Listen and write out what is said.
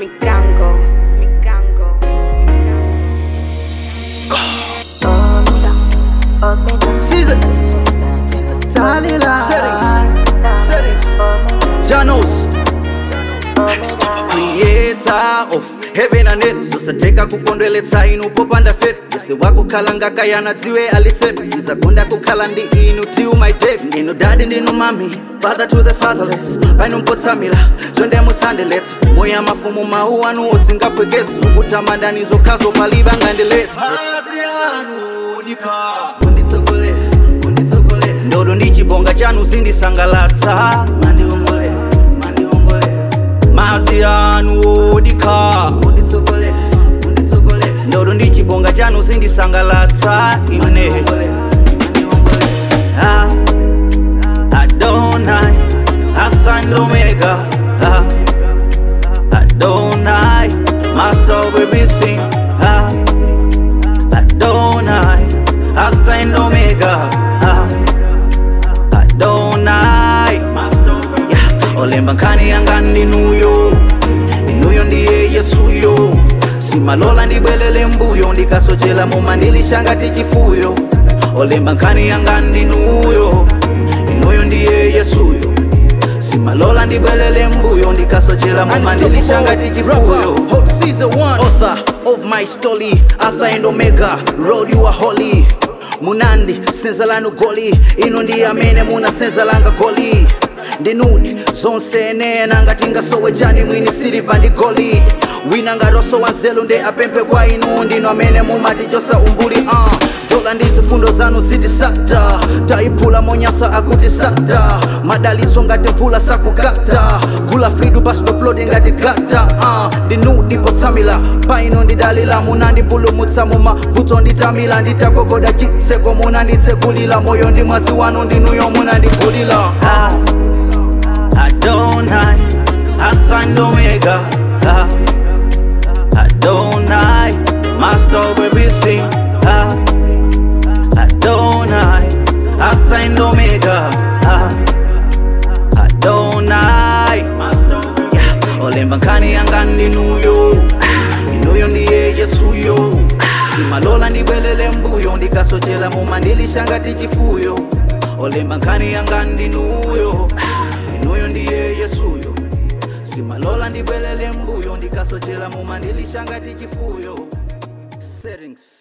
Mikango, Mikango, Caesar. Talila. Settings. Settings. Janos. Creator of heaven and earth zosateka kukondweletsa inu popanda faith yese wakukhala ngakayana dziwe alisefe izakonda kukhala ndi inu till my death ndinu dadi ndinu mami father to the fatherless paino mpotsamila chonde musandeletsa moya mafumu mawu anu osingapwekezi zokutamandani zokhazo paliba ngandiletsa munditsogolera munditsogolera ndodo ndi chibonga chanu zindisangalatsa mandiongolera mandiongolera mazi anu odikha munditsogolera munditsogolera ndodo ndi chibonga chanu zindisangalatsa ine Ah, Adonai, Alpha and Omega. Ah, Adonai, Master of everything. Ah, Adonai, Alpha and Omega. Ah, Adonai, yeah. olemba nkhani yanga ndinuyo inuyo ndiye yesuyo simalola ndibwelele mbuyo ndikasochela muma ndilishangati chifuyo olemba nkhani yanga ndinuyo inuyo ndiye yesuyo simalola ndibwelele mbuyo ndikasochela muma ndilishangati chifuyo author of my story alpha and omega road you are holy munandi senza lanu goli ino ndi amene muna senza langa goli ndinudi zonse enena ngati ngasowe chani mwini siliva ndi goli wina ngaroso wanzelu nde apemphe kwa inu ndino amene mumatichosa umbuli uh. dola ndi zifundo zanu zitisata tayiphula monyasa akuti sata madalitso ngati mvula sakukata gula fridu pasitoploti ngati gata uh. ndinudi potsamila paino ndidalila munandipulumutsa muma vuto nditamila nditakogoda chitseko munanditsekulila moyo ndi mwazi wanu ndinuyo munandigulila ah. Adonai, Alpha and Omega. Ah, Adonai, Master of everything. Ah, Adonai, Alpha and Omega. Ah, Adonai, yeah. olemba nkhani yanga ndinuyo Ah, inuyo ndiye yesuyo simalola ndibwelele mbuyo ndikasochela muma ndilishangati chifuyo olemba nkhani yanga ndinuyo Ah, inuyo ndiye yesuyo simalola ndibwelele mbuyo ndikasochela muma ndilishangati chifuyo settings